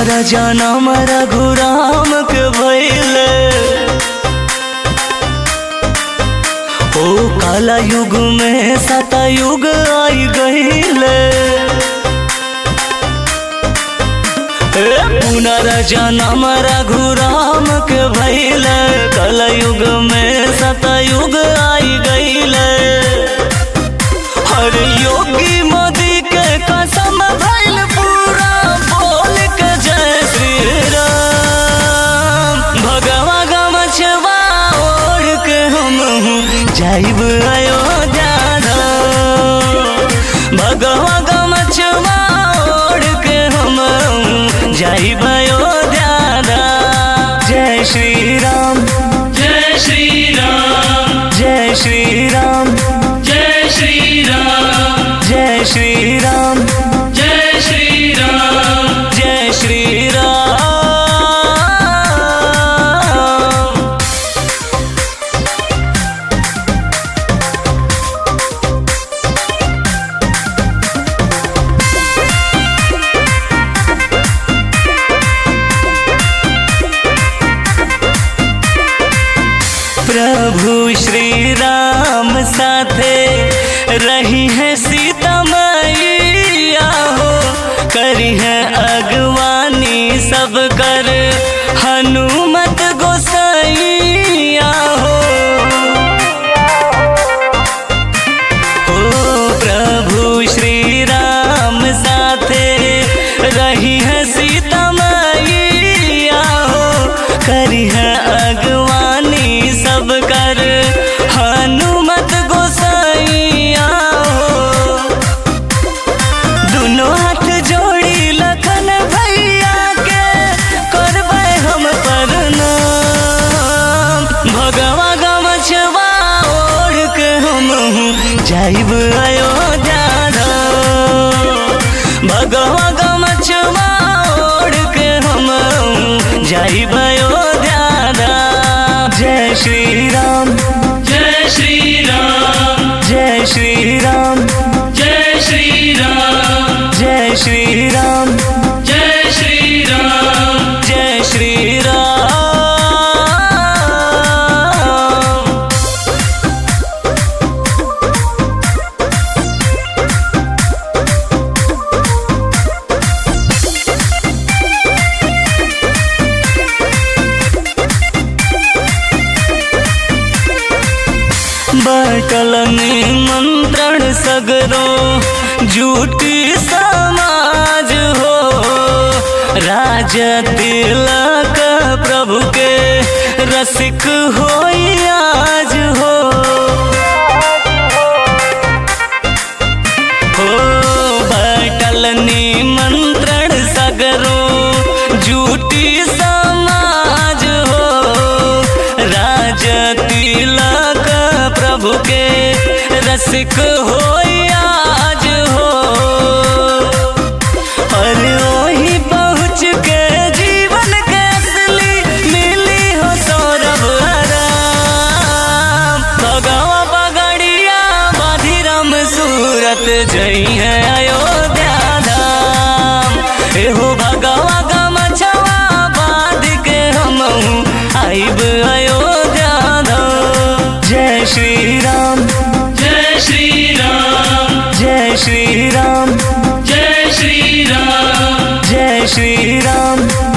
पुनर्जन्म रघुराम के भैले ओ काला युग में सतयुग आई गईले पुनर्जन्म रघुराम के भैले कलयुग में सतयुग आई गईले हर योगी मोदी के कसम भइल पूरा बोल के जय श्री राम भगवा गमछवा ओढ़ के हम जाइब अयोध्या धाम भगवा गमछवा ओढ़ के हम जाइब अयोध्या धाम जय श्री राम जय श्री राम जय श्री राम जय श्री राम जय श्री राम जय श्री राम जय श्री राम प्रभु श्री राम साथे रही है सीता मैया हो करी है अगवानी सब कर हनुमत गोसाइया हो ओ प्रभु श्री राम साथे रही है सीता मैया हो करी है अगवानी सब कर हनुमत गोसाइया हो दुनो हाथ जोड़ी लखन भैया के करबै हम प्रणाम भगवा गमछवा ओढ़ के हम जाइब अयोध्या धाम भगवा गमछवा ओढ़ के हम जाइब अयोध्या धाम जय श्री राम जय श्री राम जय श्री राम जय श्री राम जय श्री राम जय श्री राम जय श्री राम बटल निमंत्रण सगरो झूठी समाज हो राज तिलक प्रभु के रसिक हो आज हो हो बटल निमंत्रण सगरो झूठी समाज हो राज तिलक प्रभु के रसिक हो आज हो और वही पहुँच के जीवन के असली मिली हो सौरभ आराम भगवा पगड़िया बाधिरम सूरत जई है अयोध्या धाम एहो भगवा गमछवा बांध के हम आइब अयोध्या धाम जय श्री राम जय श्री राम जय श्री राम जय श्री राम जय श्री राम